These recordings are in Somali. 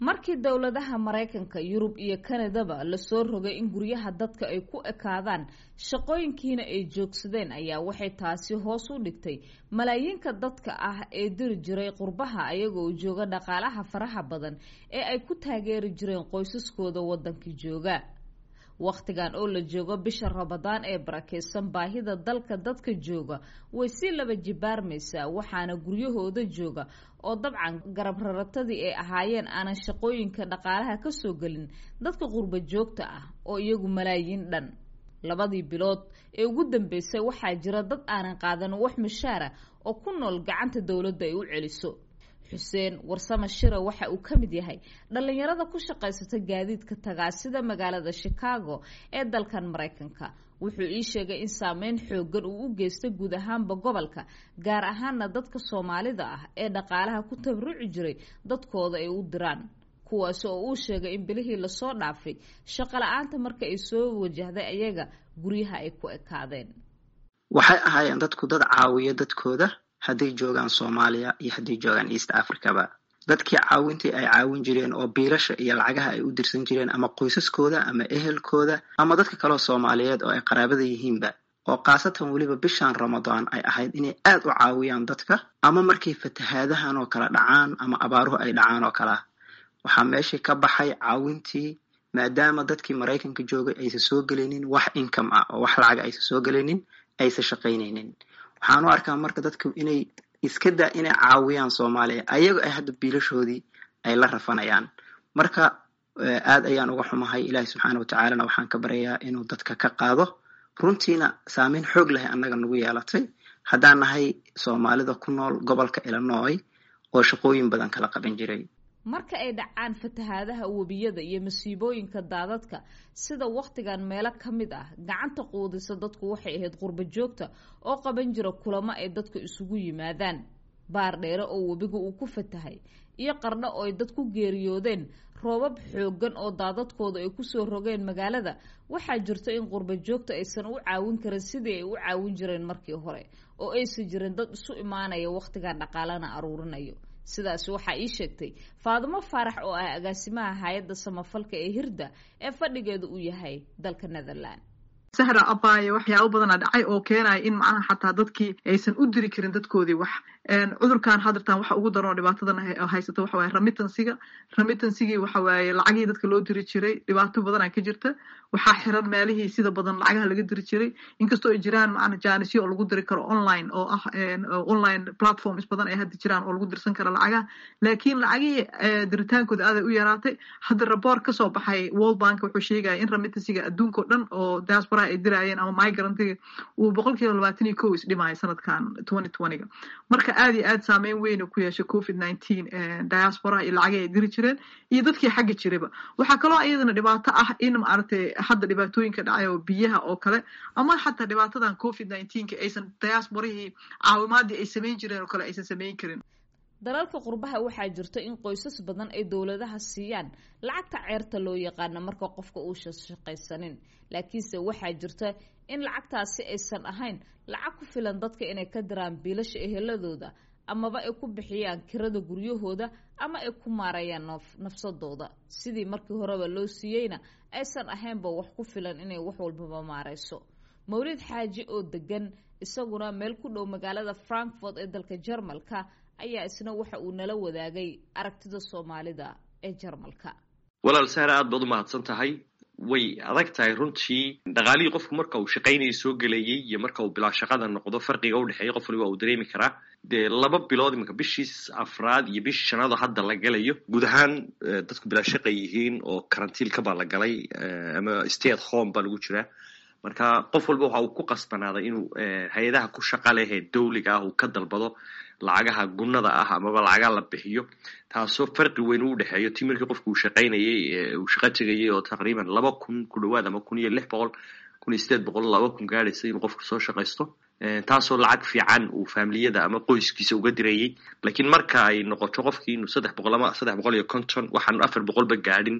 markii dowladaha maraykanka yurub iyo kanadaba lasoo rogay in guryaha dadka ay ku ekaadaan shaqooyinkiina ay joogsadeen ayaa waxay taasi hoos u dhigtay malaayiinka dadka ah ee diri jiray qurbaha ayagoo jooga dhaqaalaha faraha badan ee ay ku taageeri jireen qoysaskooda waddankii jooga wakhtigan oo la joogo bisha ramadaan ee barakeysan baahida dalka dadka jooga way si laba jibaarmaysaa waxaana guryahooda jooga oo dabcan garab raratadii ay ahaayeen aanan shaqooyinka dhaqaalaha kasoo gelin dadka qurba joogta ah oo iyagu malaayiin dhan labadii bilood ee ugu dambeysay waxaa jira dad aanan qaadan wax mushaara oo ku nool gacanta dowladda ay u celiso xuseen warsame shira waxa uu ka mid yahay dhallinyarada ku shaqaysata gaadiidka tagaasida magaalada chicago ee dalkan maraykanka wuxuu ii sheegay in saameyn xoogan uu u geystay guud ahaanba gobolka gaar ahaana dadka soomaalida ah ee dhaqaalaha ku tabaruci jiray dadkooda ay u diraan kuwaasi oo uu sheegay in bilihii lasoo dhaafay shaqo la-aanta marka ay soo wajahday ayaga guryaha ay ku ekaadeen waxay ahaayeen dadku dad caawiya dadkooda hadday joogaan soomaaliya iyo hadday joogaan east africaba dadkii caawintii ay caawin jireen oo biilasha iyo lacagaha ay u dirsan jireen ama qoysaskooda ama ehelkooda ama dadka kaleo soomaaliyeed oo ay qaraabada yihiinba oo khaasatan weliba bishan ramadaan ay ahayd inay aad u caawiyaan dadka ama markay fatahaadahan oo kale dhacaan ama abaaruhu ay dhacaan oo kalea waxaa meeshii ka baxay caawintii maadaama dadkii maraykanka joogay aysan soo gelaynin wax income ah oo wax lacaga aysan soo gelaynin aysan shaqaynaynin waxaan u arkaa marka dadku inay iska daa inay caawiyaan soomaaliya ayago ay hadda biilashoodii ay la rafanayaan marka aad ayaan uga xumahay ilaahi subxaana watacaalana waxaan ka baryayaa inuu dadka ka qaado runtiina saameyn xoog lahay annaga nagu yeelatay haddaan nahay soomaalida ku nool gobolka illinoy oo shaqooyin badan kala qaban jiray marka ay dhacaan fatahaadaha webiyada iyo masiibooyinka daadadka sida wakhtigan meelo ka mid ah gacanta quudisa dadku waxay ahayd qurba joogta oo qaban jira kulamo ay dadka isugu yimaadaan baar dheere oo webiga uu ku fatahay iyo qarno oo ay dad ku geeriyoodeen roobab xoogan oo daadadkooda ay kusoo rogeen magaalada waxaa jirta in qurba joogta aysan u caawin karin sidii ay u caawin jireen markii hore oo aysan jirin dad isu imaanaya wakhtigan dhaqaalana aruurinayo sidaas waxaa ii sheegtay faadimo faarax oo ah agaasimaha hay-adda samafalka ee hirda ee fadhigeedu uu yahay dalka netherland sahra abaaye waxyaabo badana dhacay oo keenaya in macnaha xataa dadkii aysan u diri karin dadkoodii wax cudurkan hadirtan waxa ugu daranoo dhibaatadan haysato waxa waye remittansiga remittansigii waxa waaye lacagihii dadka loo diri jiray dhibaato badana ka jirta waxaa xiran meelihii sida badan lacagaha laga diri jiray inkastoo ay jiraan macna jaanisyo oo lagu diri karo online oo ah online platforms badan ay hadda jiraan oo lagu dirsan karo lacagaha laakiin lacagihii diritaankooda aaday u yaraatay hadda raboort kasoo baxay world bank wuxuu sheegaya in remittansiga adduunka o dhan oo diasporaha ay diraayeen ama migrantiga uu boqol kiiba labaatan iyo kow isdhimaayo sanadkan twenty twentyga marka aad iyo aad saameyn weyn ku yeeshay covid nineteen diasporaha iyo lacagii ay diri jireen iyo dadkii xagga jiraba waxaa kaloo iyadana dhibaato ah in maaragtay hadda dhibaatooyinka dhacay oo biyaha oo kale ama xataa dhibaatadan covid nineteenka aysan diasporahii caawimaadii ay samayn jireen oo kale aysan samayn karin dalalka qurbaha waxaa jirta in qoysas badan ay dowladaha siiyaan lacagta ceerta loo yaqaano marka qofka uusan shaqaysanin laakiinse waxaa jirta in lacagtaasi aysan ahayn lacag ku filan dadka inay ka diraan biilasha eheladooda amaba ay ku bixiyaan kirada guryahooda ama ay ku maarayaan nafsadooda sidii markii horeba loo siiyeyna aysan ahaynba wax ku filan inay wax walbaba maarayso mawlid xaaji oo degan isaguna meel ku dhow magaalada frankfort ee dalka jarmalka ayaa isna waxa uu nala wadaagay aragtida soomaalida ee jarmalka walaal sahra aad baad u mahadsan tahay way adag tahay runtii dhaqaalihii qofku marka uu shaqaynaya soo gelayay iyo marka uu bilaa shaqada noqdo farqiga udhexeeya qof waliba uu dareemi karaa dee laba bilood imanka bishii afraad iyo bishii shanaad oo hadda la galayo guud ahaan dadku bilaa shaqa yihiin oo karantiilka baa la galay ama stay at home baa lagu jiraa marka qof walba waxa uu ku qasbanaaday inuu hay-adaha ku shaqa leh ee dawliga ah uu ka dalbado lacagaha gunnada ah amaba lacagaha la bixiyo taasoo farqi weyn u dhexeeyo ti markii qofku uu shaqaynayay uu shaqo tegayay oo taqriiban laba kun ku dhawaad ama kun iyo lix boqol kun iyo sideed boqol laba kun gaadhaysa inuu qofku soo shaqaysto taasoo lacag fiican uu faamiliyada ama qoyskiisa uga dirayay laakiin marka ay noqoto qofkii inuu saddex boqol ama saddex boqol iyo konton waxaan afar boqolba gaadhin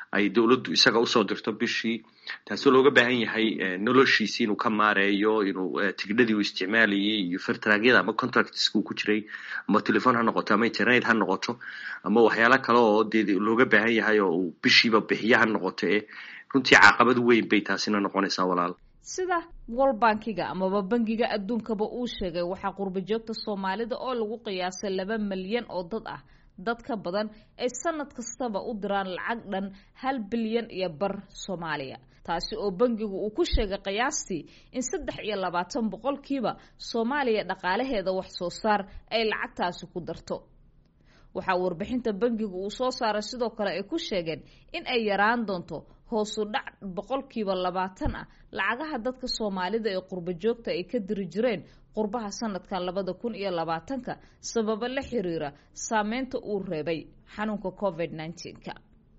ay dowladdu isaga usoo dirto bishii taasoo looga baahan yahay noloshiisi inuu ka maareeyo inuu tigidhadii uu isticmaalayay iyo fertraagyada ama contractska uu ku jiray ama telefon ha noqoto ama internet ha noqoto ama waxyaalo kale oo dee looga baahan yahay oo uu bishiiba bixiyo ha noqoto ee runtii caqabad weyn bay taasina noqonaysaa walaal sida wol bankiga amaba bangiga adduunkaba uu sheegay waxaa qurba joogta soomaalida oo lagu qiyaasay laba milyan oo dad ah dad ka badan ay sanad kastaba u diraan lacag dhan hal bilyan iyo bar soomaaliya taasi oo bangigu uu ku sheegay qiyaastii in saddex iyo labaatan boqolkiiba soomaaliya dhaqaalaheeda wax soo saar ay lacagtaasi ku darto waxaa warbixinta bangigu uu soo saaray sidoo kale ay ku sheegeen in ay yaraan doonto hoosu dhac boqolkiiba labaatan ah lacagaha dadka soomaalida ee qurba joogta ay ka diri jireen qurbaha sanadkan labada kun iyo labaatanka sababo la xiriira saameynta uu reebay xanuunka covid nneteen-ka